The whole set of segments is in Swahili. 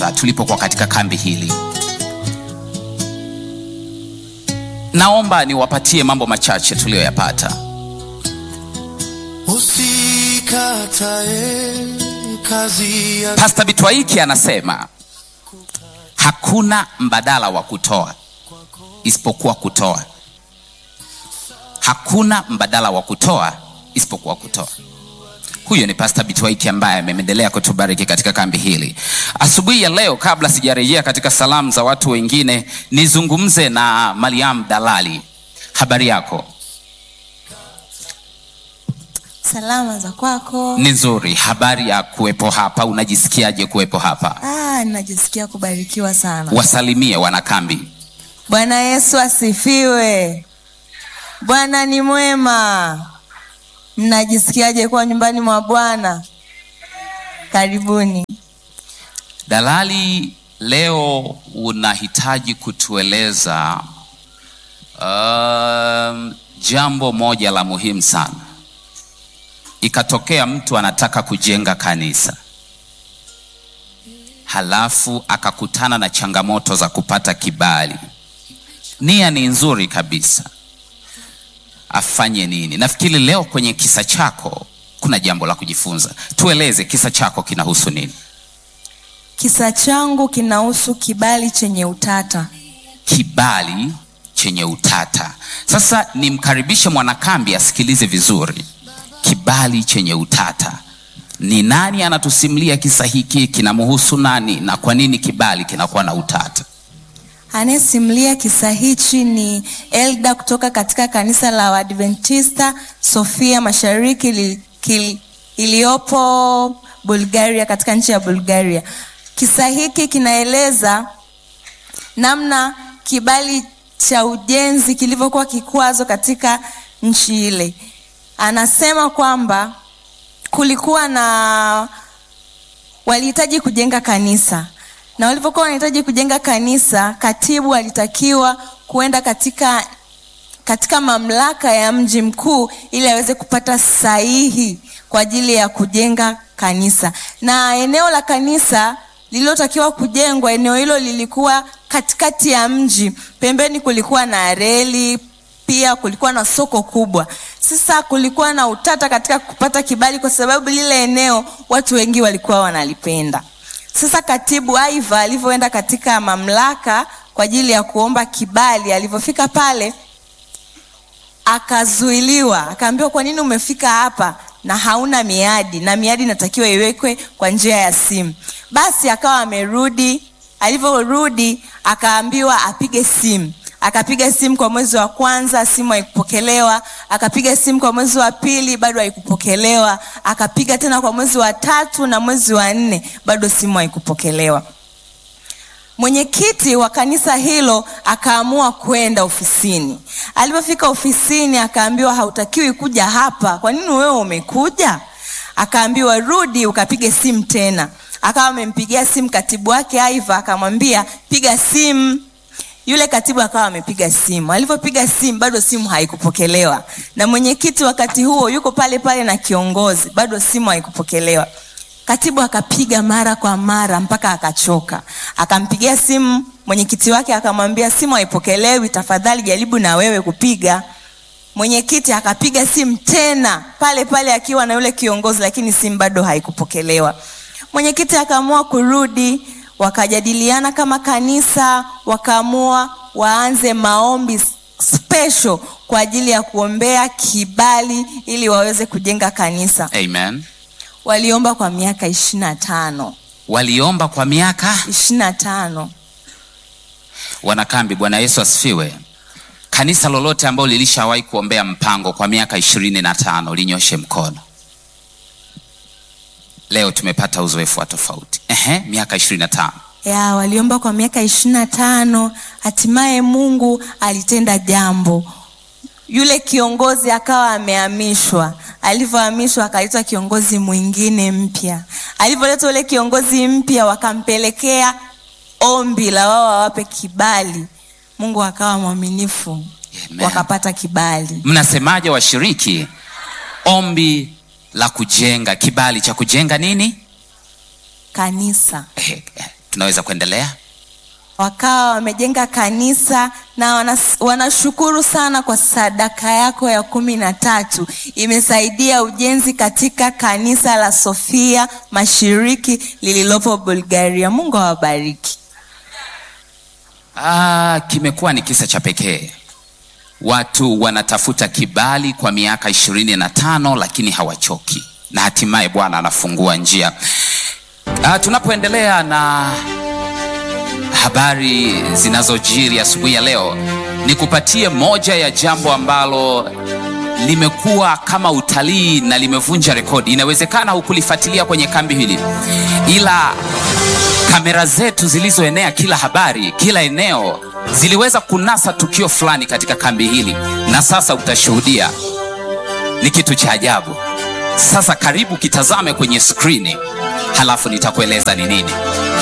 tulipokuwa katika kambi hili. Naomba niwapatie mambo machache tuliyoyapata. Usikatae kazi ya Pastor Bitwaiki anasema hakuna mbadala wa kutoa isipokuwa kutoa. Hakuna mbadala wa kutoa isipokuwa kutoa. Huyo ni Pastor Bitwaiki ambaye ameendelea kutubariki katika kambi hili asubuhi ya leo. Kabla sijarejea katika salamu za watu wengine, nizungumze na Mariam Dalali. Habari yako? Salama za kwako? Ni nzuri. Habari ya kuwepo hapa, unajisikiaje kuwepo hapa? Ah, ninajisikia kubarikiwa sana. Wasalimie wanakambi. Bwana Yesu asifiwe. Bwana ni mwema. Mnajisikiaje kuwa nyumbani mwa Bwana? Karibuni. Dalali, leo unahitaji kutueleza um, jambo moja la muhimu sana. Ikatokea mtu anataka kujenga kanisa, halafu akakutana na changamoto za kupata kibali. Nia ni nzuri kabisa, afanye nini? Nafikiri leo kwenye kisa chako kuna jambo la kujifunza. Tueleze kisa chako kinahusu nini? Kisa changu kinahusu kibali chenye utata. Kibali chenye utata. Sasa nimkaribishe mwanakambi asikilize vizuri. Kibali chenye utata, ni nani anatusimulia kisa hiki? Kinamhusu nani na kwa nini kibali kinakuwa na utata? Anayesimulia kisa hichi ni Elda kutoka katika kanisa la Waadventista Sofia Mashariki li, kil, iliyopo Bulgaria, katika nchi ya Bulgaria. Kisa hiki kinaeleza namna kibali cha ujenzi kilivyokuwa kikwazo katika nchi ile. Anasema kwamba kulikuwa na walihitaji kujenga kanisa na walivyokuwa wanahitaji kujenga kanisa, katibu alitakiwa kuenda katika katika mamlaka ya mji mkuu ili aweze kupata sahihi kwa ajili ya kujenga kanisa. Na eneo la kanisa lililotakiwa kujengwa, eneo hilo lilikuwa katikati ya mji, pembeni kulikuwa na reli, pia kulikuwa na soko kubwa. Sasa kulikuwa na utata katika kupata kibali, kwa sababu lile eneo watu wengi walikuwa wanalipenda. Sasa katibu Aiva alivyoenda katika mamlaka kwa ajili ya kuomba kibali, alivyofika pale akazuiliwa, akaambiwa, kwa nini umefika hapa na hauna miadi, na miadi inatakiwa iwekwe kwa njia ya simu. Basi akawa amerudi, alivyorudi akaambiwa apige simu akapiga simu kwa mwezi wa kwanza, simu haikupokelewa. Akapiga simu kwa mwezi wa pili, bado haikupokelewa. Akapiga tena kwa mwezi wa tatu na mwezi wa nne, bado simu haikupokelewa. Mwenyekiti wa kanisa hilo akaamua kwenda ofisini. Alipofika ofisini, akaambiwa hautakiwi kuja hapa. Kwa nini wewe umekuja? Akaambiwa rudi ukapige simu tena. Akawa amempigia simu katibu wake Aiva, akamwambia piga simu yule katibu akawa amepiga simu. Alivyopiga simu bado simu haikupokelewa, na mwenyekiti wakati huo yuko pale pale na kiongozi, bado simu haikupokelewa. Katibu akapiga mara kwa mara mpaka akachoka, akampigia simu mwenyekiti wake akamwambia, simu haipokelewi, tafadhali jaribu na wewe kupiga. Mwenyekiti akapiga simu tena pale pale akiwa na yule kiongozi, lakini simu bado haikupokelewa. Mwenyekiti akaamua kurudi wakajadiliana kama kanisa, wakaamua waanze maombi special kwa ajili ya kuombea kibali ili waweze kujenga kanisa. Amen. Waliomba kwa miaka ishirini na tano Waliomba kwa miaka ishirini na tano wanakambi. Bwana Yesu asifiwe. Kanisa lolote ambalo lilishawahi kuombea mpango kwa miaka ishirini na tano linyoshe mkono. Leo tumepata uzoefu wa tofauti. Ehe, miaka ishirini na tano ya waliomba kwa miaka ishirini na tano hatimaye Mungu alitenda jambo. Yule kiongozi akawa amehamishwa. Alivyohamishwa akaitwa kiongozi mwingine mpya. Alivyoleta yule kiongozi mpya, wakampelekea ombi la wao wawape kibali. Mungu akawa mwaminifu, Amen. wakapata kibali. Mnasemaje washiriki? Ombi la kujenga, kibali cha kujenga nini? Kanisa Eh, eh, tunaweza kuendelea wakawa wamejenga kanisa na wanas, wanashukuru sana kwa sadaka yako ya kumi na tatu imesaidia ujenzi katika kanisa la Sofia Mashiriki lililopo Bulgaria. Mungu awabariki. Ah, kimekuwa ni kisa cha pekee. Watu wanatafuta kibali kwa miaka ishirini na tano lakini hawachoki, na hatimaye Bwana anafungua njia. Ah, tunapoendelea na habari zinazojiri asubuhi ya leo, nikupatie moja ya jambo ambalo limekuwa kama utalii na limevunja rekodi. Inawezekana hukulifuatilia kwenye kambi hili, ila kamera zetu zilizoenea kila habari, kila eneo, ziliweza kunasa tukio fulani katika kambi hili, na sasa utashuhudia. Ni kitu cha ajabu. Sasa karibu kitazame kwenye skrini, halafu nitakueleza ni nini.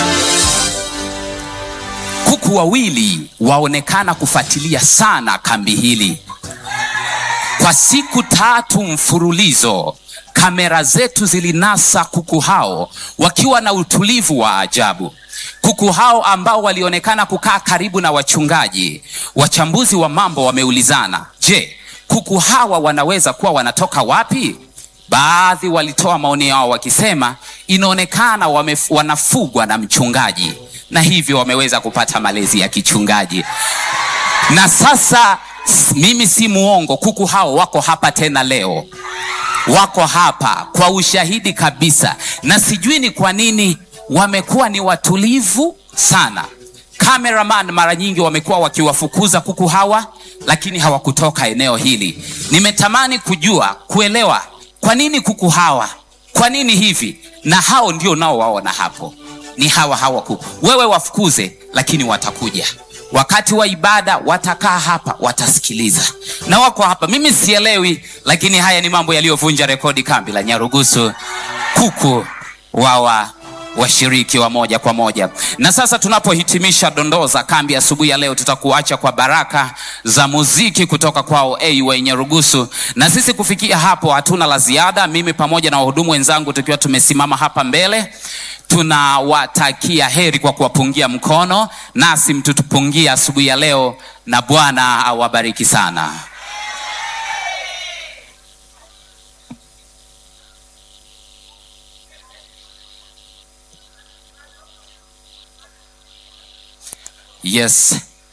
Kuku wawili waonekana kufuatilia sana kambi hili kwa siku tatu mfululizo. Kamera zetu zilinasa kuku hao wakiwa na utulivu wa ajabu. Kuku hao ambao walionekana kukaa karibu na wachungaji. Wachambuzi wa mambo wameulizana, je, kuku hawa wanaweza kuwa wanatoka wapi? Baadhi walitoa maoni yao wakisema inaonekana wame, wanafugwa na mchungaji na hivyo wameweza kupata malezi ya kichungaji. Na sasa mimi si muongo, kuku hao wako hapa tena leo, wako hapa kwa ushahidi kabisa, na sijui ni kwa nini wamekuwa ni watulivu sana. Cameraman mara nyingi wamekuwa wakiwafukuza kuku hawa, lakini hawakutoka eneo hili. Nimetamani kujua, kuelewa kwa nini kuku hawa, kwa nini hivi, na hao ndio nao waona hapo ni hawa hawa kuku. Wewe wafukuze, lakini watakuja wakati wa ibada, watakaa hapa, watasikiliza na wako hapa. Mimi sielewi, lakini haya ni mambo yaliyovunja rekodi kambi la Nyarugusu. Kuku wawa washiriki wa moja kwa moja. Na sasa tunapohitimisha dondoo za kambi asubuhi ya leo, tutakuacha kwa baraka za muziki kutoka kwao AY Nyarugusu. Na sisi kufikia hapo hatuna la ziada, mimi pamoja na wahudumu wenzangu tukiwa tumesimama hapa mbele tunawatakia heri kwa kuwapungia mkono, nasi mtutupungia asubuhi ya leo, na Bwana awabariki sana. Yes.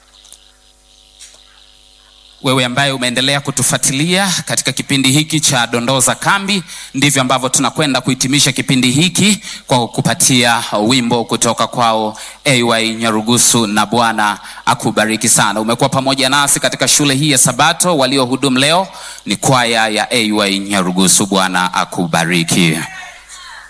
Wewe ambaye umeendelea kutufuatilia katika kipindi hiki cha dondoo za kambi, ndivyo ambavyo tunakwenda kuhitimisha kipindi hiki kwa kukupatia wimbo kutoka kwao AY Nyarugusu, na Bwana akubariki sana. Umekuwa pamoja nasi katika shule hii ya Sabato. Waliohudumu leo ni kwaya ya AY Nyarugusu. Bwana akubariki.